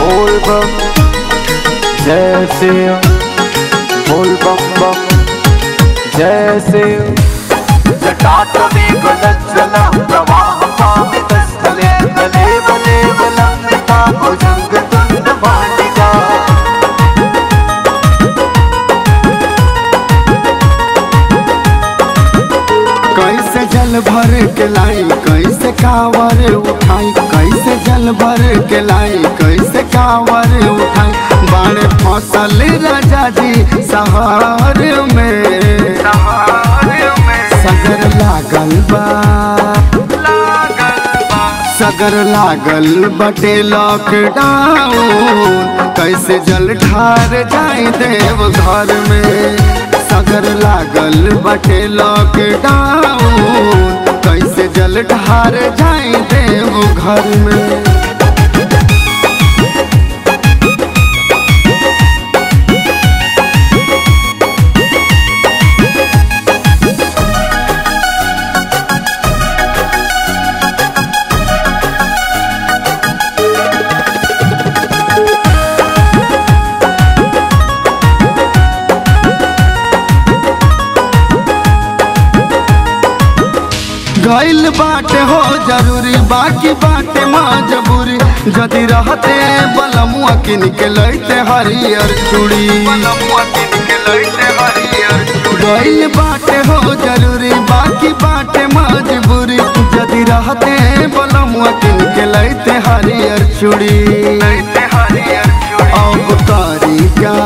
बोल बम जय शिव बोल बम बम जय शिव जटाटवे गलज्जलं प्रवाहपावितस्थले तदेव देवलङ्घिता भुजङ्गतुण्डमालिका कैसे जल भर के लाई कैसे कावर उठाई कैसे जल भर के लाई कैसे कावर उठाई बाणे फसल राजा जी सहार में सगर लागल बा सगर लागल बटे लॉकडाउन कैसे जल ढार जाई देव घर में सगर लागल बटे लॉकडाउन कैसे जल ढार जाई देव घर में गैल बाटे हो जरूरी बाकी बाटे मजबूरी जदि रहते बलमुआ किन के लैते हरियर चूड़ी गैल बाटे हो जरूरी बाकी बाटे मजबूरी जदि रहते बलमुआ किन के लैते हरियर चूड़ी अब करी क्या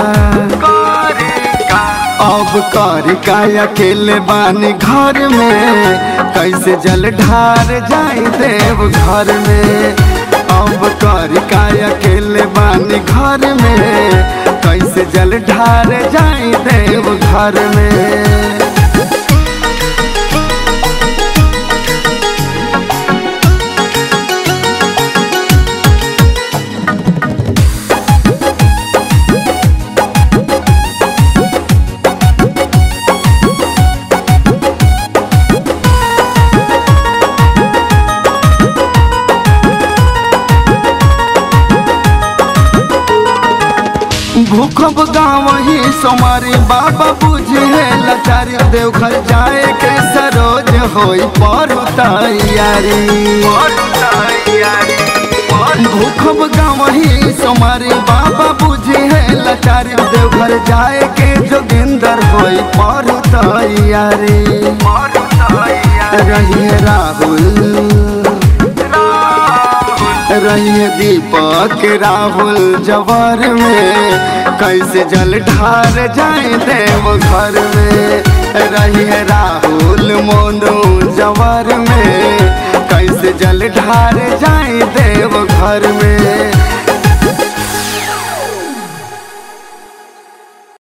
अब कर का अकेले बानी घर में कैसे जल ढार जाई देव घर में अब कर का अकेले बानी घर में कैसे जल ढार जाई देव घर में भूखब गाँव ही सोमारी बाबा बुझे लाचारी देवघर जाए के सरोज होई पर तैयारी भूखब गाँव ही सोमारी बाबा बुझे लाचारी देवघर जाए के जोगिंदर होई पर तैयारी रहिए राहुल रहिए दीपक राहुल जवर में कैसे जल ढार जाए देव घर में रहिए राहुल मोनू जवर में कैसे जल ढार जाए देव घर में